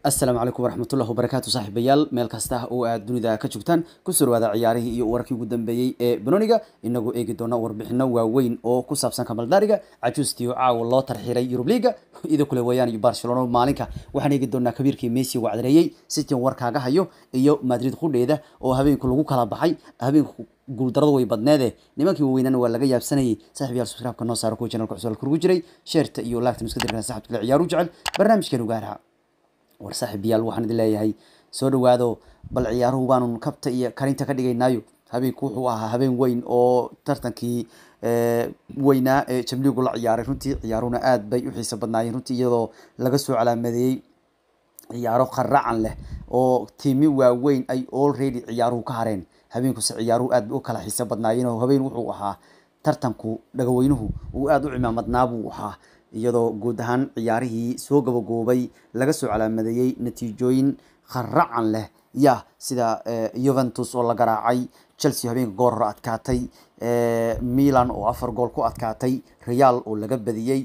asalaamu calaykum waraxmatullahi wabarakaatu saaxiibayaal meel kasta oo aad dunida ka joogtaan kusoo dhawaada ciyaarihii iyo wararkii ugu dambeeyey ee banoniga inagoo eegi doona warbixino waaweyn oo ku saabsan kamaldaariga cajuustii oo caawa loo tarxiray yurub liga idoo kale weeyaan iyo barcelona maalinka waxaan eegi doonaa kabiirkii messi wacdareeyey sitin warkaaga hayo iyo madrid qudheeda oo habeenku lagu kala baxay habeenku guuldaradu way badneede nimankii waaweynana waa laga yaabsanayay saaxiibayaal subscribe-ka noo saara kuwa channelka cusub kurugu jiray sheerta iyo laagta miska dirkan saxabka kale ciyaaru jecel barnaamijkeenu gaaraha war saaxiibayaal waxaan idin leeyahay soo dhawaado bal ciyaaruhu baanu kabta iyo karinta ka dhigaynaayo habeenku wuxuu ahaa habeen weyn oo tartankii weynaa ee jamligu la ciyaaray runtii ciyaaruhuna aad bay u xiiso badnaayeen runtii iyadoo laga soo calaamadeeyey ciyaaro qaracan leh oo tiimi waaweyn ay already ciyaaruhu ka hareen habeenkuse ciyaaruhu aad bay u kala xiiso badnaayeen oo habeen wuxuu ahaa tartanku dhagaweynuhu uu aada u cimaamadnaa buu ahaa iyadoo guud ahaan ciyaarihii soo gabagoobay laga soo calaamadeeyey natiijooyin qaracan leh ya sida yuventus oo la garaacay chelsea habeenka goor hore adkaatay milan oo afar gool ku adkaatay real oo laga badiyey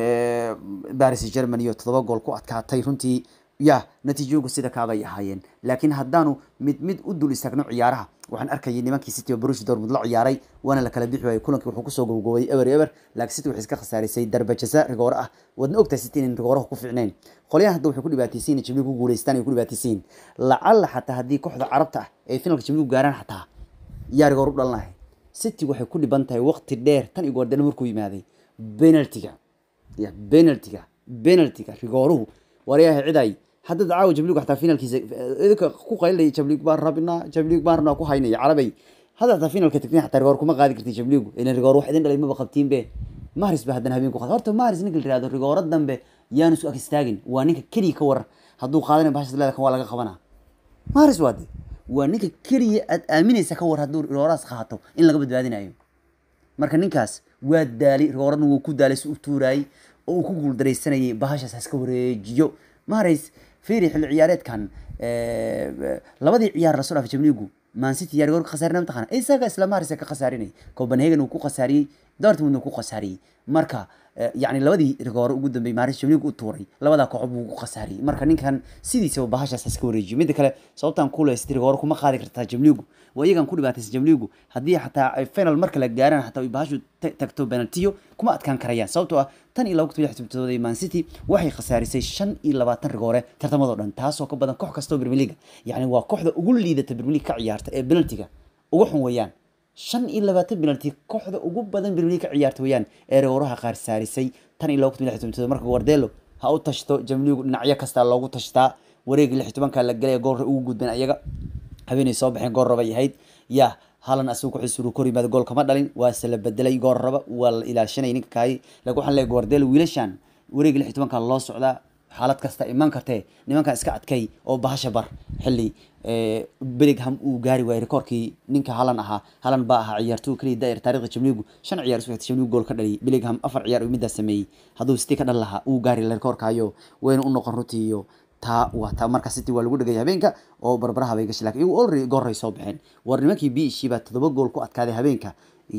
baris germany oo todoba gool ku adkaatay runtii ya natiijooyinku sida kaabay ahaayeen laakiin haddaanu mid mid u dul istaagno ciyaaraha waxaan arkayay nimankii city oo brush dortmund la ciyaaray waana la kala bixi waayey kulankii wuxuu kusoo gowgoway ever ever laakiin city waxay iska khasaarisay darbajasa rigoore ah waadna ogtahay city inay rigooraha ku fiicnayn qolyahan hadda waxay ku dhibaataysiin jibliig ku guuleystaan ay ku dhibaataysiin lacalla xataa haddii kooxda carabta ah ay finalka jibliig gaaraan xataa yaa rigoor u dhalanahay city waxay ku dhiban tahay waqti dheer tan iyo goordana markuu yimaaday penaltiga ya penaltiga penaltiga rigooruhu waryahay ciday haddad caawa jabligu xataa finalkiisa idinka ku qaylay jabliig baan rabnaa jabliig baan rabnaa ku haynaya carabay hadda xataa finalka tagtiin xataa rigoor kuma qaadi kartid jabliigu ilan rigoor wax idin dhalay maba qabtiin be maharis ba haddana habeen ku qaad horta maharis ninka la yihahdo rigooro dambe yaanu isu ag istaagin waa ninka keliya ka warar hadduu qaadanayo bahashas leeda kan waa laga qabanaa maharis waa de waa ninka keliya aad aaminaysa ka war hadduu rigooraas qaato in laga badbaadinayo marka ninkaas waa daali rigoorana wuu ku daalay si u tuuraayey oo uu ku guuldaraysanayay bahashaas haska wareejiyo maharis fiiri xilli ciyaareedkan labadii ciyaar lasoo dhaafay jamligu mancity yaa rigoor ka khasaarinay mataqana isaga isla maharis ka khasaarinay copenhagen uu ku khasaariyey dortmund uu ku khasaariyey marka yacni labadii rigoore ugu dambeeyey maharis jamligu u tuuray labadaa kooxood buu ku khasaariyey marka ninkan sidiisaba bahashaas iska wareejiyo midda kale sababtaan ku leysatay rigoore kuma qaadi kartaa jamligu waa iyagan ku dhibaataysa jamligu haddii xataa ay final marka la gaaraan xataa ay bahashu tagto penaltiyo kuma adkaan karayaan sababtoo ah tan iyo laba kun lix tobtooda man city waxay khasaarisay shan iyo labaatan rigoore tartamadoo dhan taasoo ka badan koox kastoo premier league yacni waa kooxda ugu liidata premier league ka ciyaarta ee penaltiga ugu xun weeyaan shan iyo labaatan penalty kooxda ugu badan premier league ka ciyaarta weeyaan ee rigooraha qaar saarisay tan iyo laba kun lix tobtooda marka guardelo ha u tashto jamligu dhinacyo kastaa loogu tashtaa wareegii lix tobanka la galay goolra ugu gudbeen ayaga habeenay soo baxeen goor rabay ahayd ya halan asagu kuxisuru kor yimaada gool kama dhalin waase la bedelay goor raba waa la ilaashanay ninka kaay laakiin waxaan leeyahay guardelo wiilashan wareegii lix tobanka loo socdaa xaalad kasta iman kartee nimankan iska adkay oo bahasha bar xilli beligham uu gaari waayey rekoorkii ninka halan ahaa halan baa ahaa ciyaartuu keliya daa'ir taarikhda jamligu shan ciyaar isku xigtay jamligu gool ka dhaliyay beligham afar ciyaar uu middaas sameeyey hadduu city ka dhal lahaa uu gaari rekoorkaayo wayna u noqon runtii iyo taa waa taa marka city waa lagu dhegay habeenka oo barbaraha bay gashay lakin iyagu already goorray soo baxeen war nimankii b ishii baa toddoba gool ku adkaaday habeenka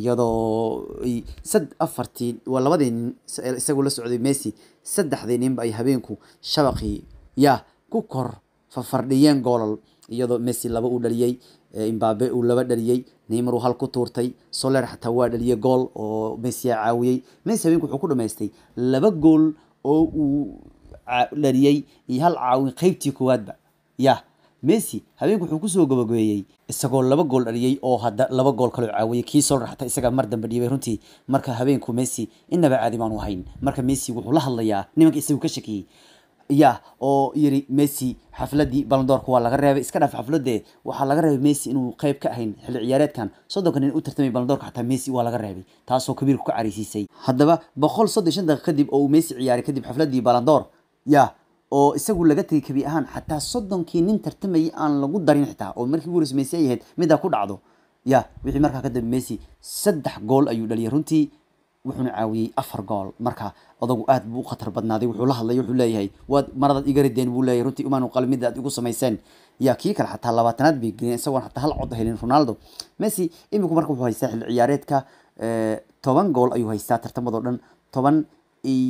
iyadoo sad afartii waa labadii nin isagu la socday messi saddexdii ninba ay habeenku shabaqii ya ku kor fafardhiyeen goolal iyadoo messi laba uu dhaliyey imbabe uu laba dhaliyey neymar uu hal ku tuurtay soler xataa waa dhaliyey gool oo messi aa caawiyey messi habeenku wuxuu ku dhamaystay laba gool oo uu dhaliyey iyo hal caawin qeybtii koowaadba ya messi habeenku wuxuu kusoo gabagabeeyey isagoo laba gool dhaliyey oo hadda laba gool kaloo caawiyey kii soler xataa isaga mar dambe dhiibay runtii marka habeenku messi inaba caadi baanu ahayn marka messi wuxuu la hadlayaa nimanka isagu ka shakiyey ya oo yiri messi xafladii balandoorka waa laga reebay iska dhaaf xafladee waxaa laga reebay messi inuu qeyb ka ahayn xilli ciyaareedkan soddonka nin u tartamay balandoorka xataa messi waa laga reebay taasoo kabiirku ka careysiisay haddaba boqol soddon shan daqiiq kadib oo uu messi ciyaaray kadib xafladii balandoor ya oo isagu laga tegay kabi ahaan xataa soddonkii nin tartamayay aan lagu darin xitaa oo markii ugu horeysa messi ay ahayd middaa ku dhacdo ya wixii markaa kadib messi saddex gool ayuu dhaliyay runtii wuxuuna caawiyey afar gool marka odagu aad buu u khatar badnaaday wuxuu la hadlay wuxuu leeyahay waad maradaad iga rideen buu leeyahay runtii umaanu qalmida aad igu samayseen yaa kii kale xataa labaatanaad bay geliyeen isagoon xataa hal cod helin ronaldo messi iminku marka wuxuu haystaa xilli ciyaareedka toban gool ayuu haystaa tartamadoo dhan toban iyo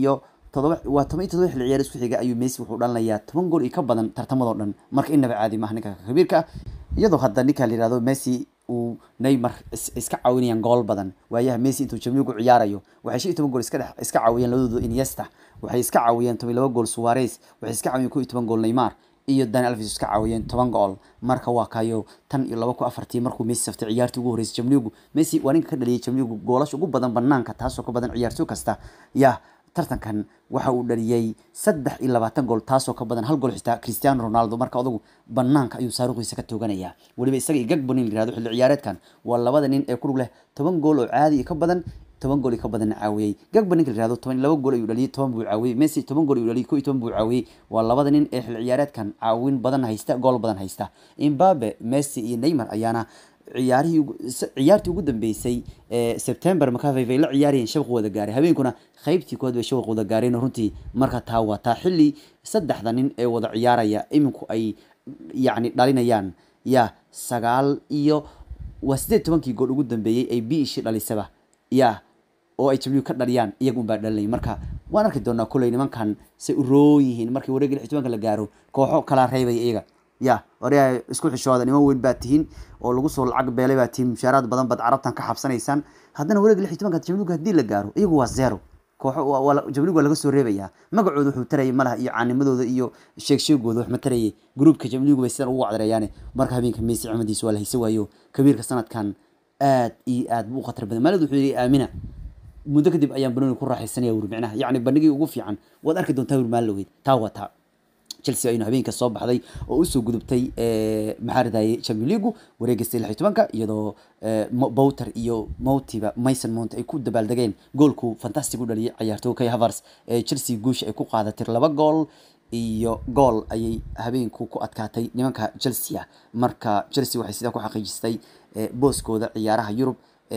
todoba waa toban iyo todoba xilli ciyaar isku xiga ayuu messi wuxuu dhalinayaa toban gool iyo ka badan tartamadoo dhan marka innaba caadi maaha ninka kabiirka ah iyadoo hadda ninka la yihahdo messi uu neymar iska caawinayaan gool badan waayaha messi intuu jamligu ciyaarayo waxay shan iyo toban gool iska dhex iska caawiyeen labadooda iniesta waxay iska caawiyeen toban iyo laba gool suarez waxay iska caawiyeen kow iyo toban gool neymar iyo dani alves iska caawiyeen toban gool marka waa kayo tan iyo laba ku afartii markuu messi saftay ciyaartii ugu horreysay jamligu messi waa ninka ka dhaliyay jamligu goolasha ugu badan banaanka taasoo ka badan ciyaartooy kasta yaa tartankan waxa uu dhaliyey saddex iyo labaatan gool taasoo ka badan hal gool xitaa cristiano ronaldo marka adugu banaanka ayuu saaruqiisa ka tooganaya weliba isaga iyo gagbo nin la yihahdo xilli ciyaareedkan waa labada nin ee ku lug leh toban gool oo caadi iyo ka badan toban gool iyo ka badan caawiyey gagba ninka la yihahdo toban iyo laba gool ayuu dhaliyey toban buu caawiyey messi toban gool ayuu dhaliyey kow iyo toban buu caawiyey waa labada nin ee xilli ciyaareedkan caawin badan haysta gool badan haysta imbabe messi iyo neymar ayaana ciyaarihii ciyaartii ugu dambeysay ee september macavey ay la ciyaarayeen shabaq wada gaaray habeenkuna qeybtii kood bay shabaq wada gaareen runtii marka taa waa taa xilli saddexda nin ee wada ciyaaraya iminku ay yacni dhalinayaan ya sagaal iyo waa sideed tobankii gool ugu dambeeyey ay b ishi dhalisaba ya oo ay jabligu ka dhaliyaan iyaga unbaa dhalinay marka waan arki doonaa kolley nimankan say u roon yihiin markii wareega lix tobanka la gaaro kooxo kala reebaya iyaga ya orea isku xishooda niman weyn baa tihiin oo lagu soo lacag beelay baa tihiin mushaaraad badan baad carabtan ka xabsanaysaan haddana wareega lix tobanka jamligu haddii la gaaro iyagu waa zero kooxo jamligu waa laga soo reebayaa magacooda wuxuu tarayay malaha iyo caanimadooda iyo sheeg sheegooda wax ma tarayay gruubka jamligu bay sidan ugu wacdareeyaane marka habeenka messi cimadiisa waa la haysa waayo kabiirka sanadkan aad iyo aad buu u khatar badan maalid wuxuu yihi aamina muddo kadib ayaan banoni ku raaxaysanaya wuri micnaha yacni bandhigii ugu fiican waad arki doontaa wuri maalin laweyd taa waa taa chelsea aynu habeenka soo baxday oo usoo gudubtay maxaa ridaye champion leagu wareegaystay lix iyo tobanka iyadoo bowter iyo moutiba mason mount ay ku dabaaldegeen goolku fantastic u dhaliyay ciyaartooy kay havers ee chelsea guusha ay ku qaadatay laba gool iyo gool ayay habeenku ku adkaatay nimanka chelsea marka chelsea waxay sidaa ku xaqiijistay booskooda ciyaaraha yurub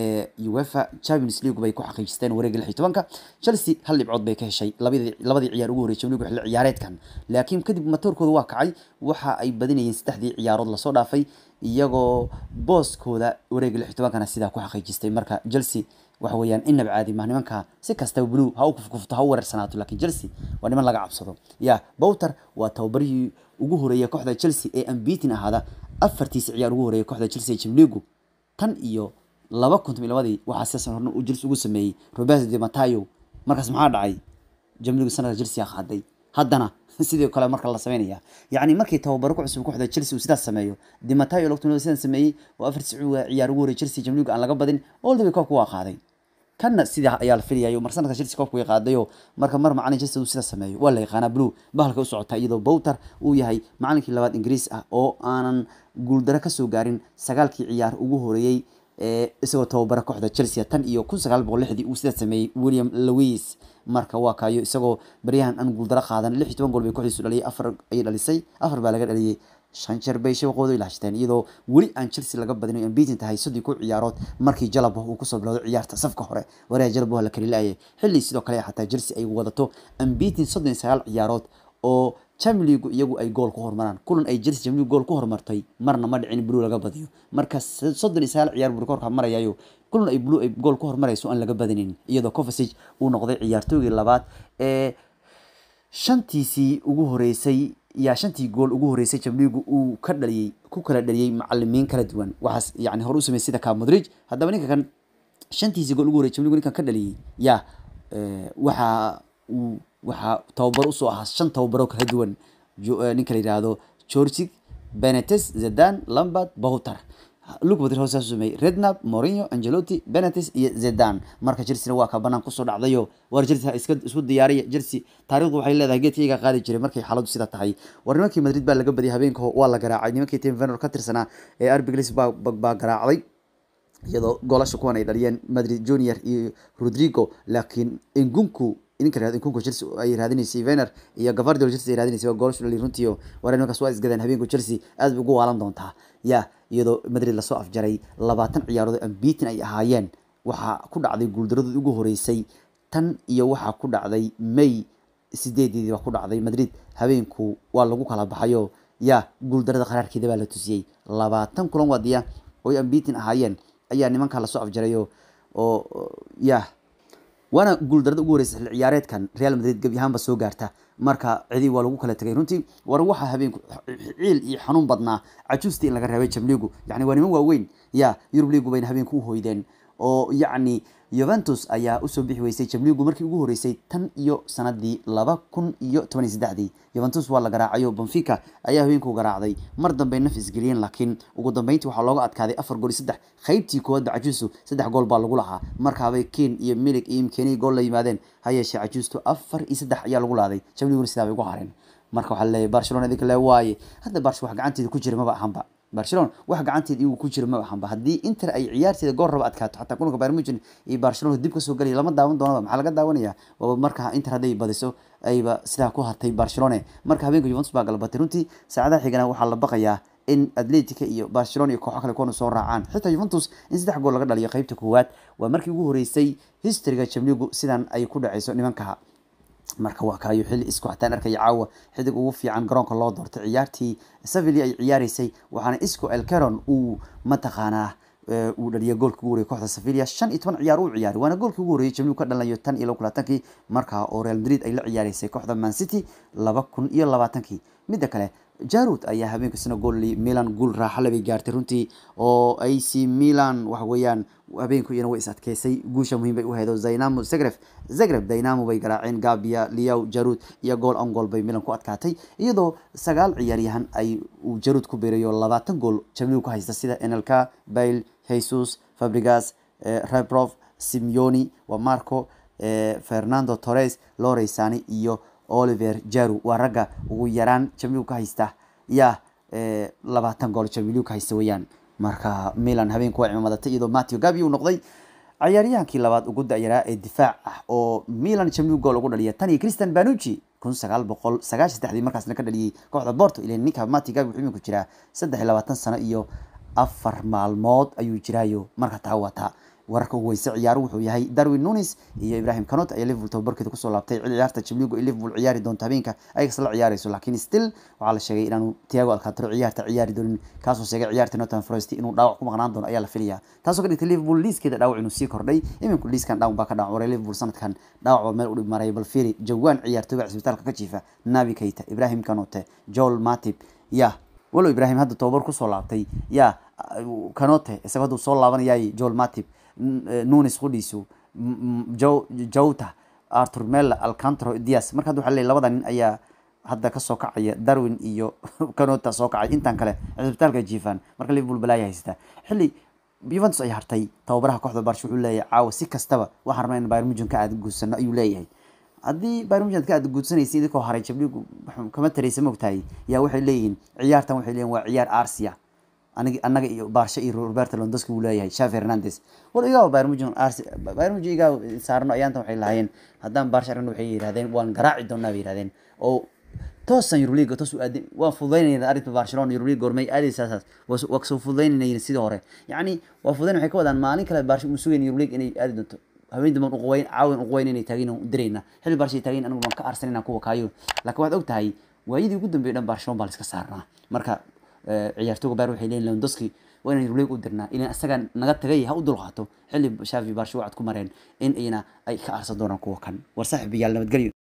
uefa champions league bay ku xaqiijisteen wareega lix iyo tobanka chelsea hal dhibcood bay ka heshay labadii labadii ciyaar ugu horreysay champions league xilli ciyaareedkan laakiin kadib matoorkooda waa kacay waxa ay badinayeen saddexdii ciyaarood lasoo dhaafay iyagoo booskooda wareega lix iyo tobankana sidaa ku xaqiijistay marka chelsea waxa weeyaan inaba caadi ma nimanka si kastaba blue ha u kufkufto ha u weerarsanaato laakiin chelsea waa niman laga cabsado ya bowter waa tababarihii ugu horeeyay kooxda chelsea ee ambitin ahaada afartiisa ciyaar ugu horeeyay kooxda chelsea champions league tan iyo laba kuntum iyo labadii waxaa sidaas horna uu jels ugu sameeyey roberto de matayo markaas maxaa dhacay jamligu sanadka chelsea qaaday haddana sidoo kale marka la sameynaya yacni markii tababaro ku cusub kooxda chelsea uu sidaas sameeyo de matayo logtun sidan sameeyey oo afar ciyaar ciyaar ugu horreeyay chelsea jamligu aan laga badin all the way koobka waa qaaday kanna sidaa ayaa la filayayo mar sanadka chelsea koobka way qaadayo marka mar macalin chelsea uu sidaas sameeyo waa la yaqaanaa blue bahalka u socota iyadoo bowter uu yahay macalinkii labaad ingiriis ah oo aanan guuldaro kasoo gaarin sagaalkii ciyaar ugu horeeyey isagoo tababara kooxda chelsea tan iyo kun sagaal boqol lixdii uu sidaa sameeyey william lewis marka waa kaayo isagoo baryahan aan guuldaro qaadan lix iyo toban gool bay kooxdiisu dhaliyay afar ayay dhalisay afar baa laga dhaliyay shan jeer bay shabaqooda ilaashteen iyadoo weli aan chelsea laga badin aan beatin tahay soddii ku ciyaarood markii jalabo uu kusoo bilowday ciyaarta safka hore wareha jalabo la kali laayay xilli sidoo kale xataa chelsea ay wadato ambitin soddon iyo sagaal ciyaarood oo champion league iyagu ay gool ku hormaraan kulan ay chelsea champion league gool ku hormartay marna ma dhicin blue laga badiyo marka soddon iyo sagaal ciyaar buu korka marayayo kulan ay blue ay gool ku hormarayso aan laga badinin iyadoo Kovacic uu noqday ciyaartoygii labaad ee shantiisii ugu horeysay yaa shantii gool ugu horeysay champion league uu ka dhaliyay ku kala dhaliyay macallimiin kala duwan waxaas yani hore u sameeyay sida ka Modric haddaba ninka kan shantiisii gool ugu horeysay champion league ninkan ka dhaliyay yaa waxa uu waxaa tababar usoo ahaa shan tababaro kala duwan ninka la yidhaahdo georgig benetes zedan lambert bowter luke madrid hoosaas sameeyey rednap mourinho angelotti benetes iyo zedan marka chelsea waa ka banaan kusoo dhacdayo war chelsea iska isku diyaariya chelsea taariikhdu waxay leedahay geedka iyaga qaadi jiray markay xaaladu sida tahay war nimankii madrid baa laga badiyay habeenka waa la garaacay nimankii tim venor ka tirsanaa ee arbiglis baa baa garaacday iyadoo goolasha kuwan ay dhaliyeen madrid junior iyo rodrigo laakiin engunku ninka raad kunku Chelsea ay raadinaysay Werner iyo Gavardio Chelsea ay raadinaysay waa gool shulay runtii oo waran markaas waa isgadeen habeenku Chelsea aad ugu waalan doontaa ya iyadoo Madrid la soo afjaray 20 ciyaarood unbeaten ay ahaayeen waxa ku dhacday guuldaradii ugu horeysay tan iyo waxa ku dhacday May sideedii waa ku dhacday Madrid habeenku waa lagu kala baxayo ya guuldarada qaraarkeeda baa la tusiyay 20 kulan wadiya oo unbeaten ahaayeen ayaa nimanka la soo afjarayo oo ya waana guuldarada ugu horeysa xilli ciyaareedkan real madrid gebi ahaanba soo gaarta marka cidi waa lagu kala tegay runtii war waxaa habeenku ciil iyo xanuun badnaa cajuustii in laga reebay jamligu yani waa niman waaweyn ya yurub ligu bayna habeenku u hoydeen oo yacni yuventus ayaa usoo bixi weysay jamligu markii ugu horeysay tan iyo sanadii laba kun iyo toban iyo saddexdii yuventus waa la garaacayo benfica ayaa habeenku garaacday mar dambey naf isgeliyeen laakiin ugu dambeyntii waxaa looga adkaaday afar gool iyo saddex qaybtii koowaadba cajuustu saddex gool baa lagu lahaa markaabay ken iyo milig iyo imkeniyi gool la yimaadeen ha yeeshee cajuustu afar iyo saddex ayaa lagu laaday jamliguna sidaa bay ugu hareen marka waxaa laleeyahy barcelona idinka le waaye hadda barsh wax gacanteeda ku jira maba ahanba barcelona wax gacanteed iyagu ku jira maba ahanba haddii inter ay ciyaarteeda goor raba adkaato xataa kulanka bayern munchen iyo barcelona dib kasoo gelaya lama daawan doonaba maxaa laga daawanaya waaba marka inter hadday badiso ayba sidaa ku hartay barcelona marka habeenka juventus baa galbatay runtii saacadaha xigana waxaa la baqayaa in atletica iyo barcelona iyo kooxo kale kuwana soo raacaan xitaa juventus in saddex gool laga dhaliyo qeybta koowaad waa markii ugu horeysay historyga jamligu sidan ay ku dhaceyso nimankaha marka waa kaayo xilli isku xataan arkaya caawa xidig ugu fiican garoonka loo doortay ciyaartii sevilla ay ciyaareysay waxaana isco elcaron uu mataqaanaa uu dhaliyay goolka ugu horeyay kooxda sevilla shan iyo toban ciyaar uu ciyaaray waana goolkii ugu horreeyay jamligu ka dhalanayo tan iyo laba kun labaatankii markaa oo real madrid ay la ciyaareysay kooxda man city laba kun iyo labaatankii midda kale jarud ayaa habeenkasina goolli milan guul raaxale bay gaartay runtii oo ac milan waxa weeyaan habeenku iyana way is adkeysay guusha muhiim bay u heedo zaynamo zagreb zagreb dynamo bay garaaceen gabia liaw jarud iyo gool on gool bay milan ku adkaatay iyadoo sagaal ciyaaryahan ay uu jarud ku beerayo labaatan gool jamligu ka haysta sida enelka bail jesus fabrigas rebrov simeoni wa marco fernando torres loreysani iyo oliver jaru waa ragga ugu yaraan jamligu ka haysta ya labaatan gool jamligu ka haysta weeyaan marka milan habeenku waa cimaamadatay iyadoo matthew gabi uu noqday ciyaaryahaankii labaad ugu da-yaraa ee difaac ah oo milan jamligu gool ugu dhaliya tan iyo christian banucci kun sagaal boqol sagaashan saddexdii markaasna ka dhaliyey kooxda borto ilan ninka matthew gabi wuxuu iminku jiraa saddex iyo labaatan sano iyo afar maalmood ayuu jiraayo marka taa wataa wararka ugu weyse ciyaaru wuxuu yahay darwin nunis iyo ibrahim canot ayaa liverpool tababarkeeda kusoo laabtay ciyaarta jamligu ay liverpool ciyaari doonto habeenka ayagas la ciyaareyso laakiin still waxaa la sheegay inaanu tiago alcantaro ciyaarta ciyaari doonin kaasoo sheegay ciyaarta northern forest inuu dhaawac ku maqnaan doono ayaa la filaya taasoo ka dhigtay liverpool liiskeeda dhaawac inuu sii kordhay iminku liiskan dhaawac baa ka dhawac waray liverpool sanadkan dhaawac baa meel u dhib maray bal fiiri jawaan ciyaartooyga cisbitaalka ka jiifa nabi keita ibrahim canote joel matip ya walow ibrahim hadda tababar kusoo laabtay ya canote isagoo hadduu soo laabanayay joel matip nunis qudhiisu jowta artur mella alcantro dias marka hadda waxa leey labada nin ayaa hadda kasoo kacaya darwin iyo canota soo kacay intaan kale cisbitaalka jiifaan marka liverpool balaaya haysata xilli juventus ay hartay tababaraha kooxda barsh wuxuu leeyahay caawa si kastaba waxaan rabnaa in bayern munchen ka aad guudsano ayuu leeyahay haddii bayern munchen ka aad guudsanaysa idinkoo haray jabligu kama taraysa mogtahay yaa waxay leeyihiin ciyaartan waxay leeyihin waa ciyaar arsia anig anaga iyo baarsha iyo roberto londoski uu leeyahay shavi hernandez war igaa bayern munchen arsi bayern munchen igaa saarno ayaantan waxay lahaayeen haddaan baarsha aragno waxay yidhahdeen waan garaaci doonaa bay yidhahdeen oo toosan Euroleague toos u aadin waa fududeynayna arrinta Barcelona Euroleague gormay aadaysaas waa kasoo fududeynayna sidii hore yacni waa fududeyn waxay ka wadaan maalin kale Barcelona uu sugayn Euroleague inay aadi doonto haween dambe uqweyn caawin uqweyn inay taagin u dirayna xilli Barcelona taagin anigu waan ka arsanayna kuwa kaayo laakiin waxaad ogtahay waayidii ugu dambeeyay dhan Barcelona baa la iska saarnaa marka ciyaartooyga Bayern waxay leeyihiin Lewandowski waa inaan Euroleague u dirnaa ilan asaga naga tagay ha u dulqaato xilli Xavi Barcelona wacad ku mareen in ayna ay ka arsan doonaan kuwa kan war saaxiibayaal nabadgelyo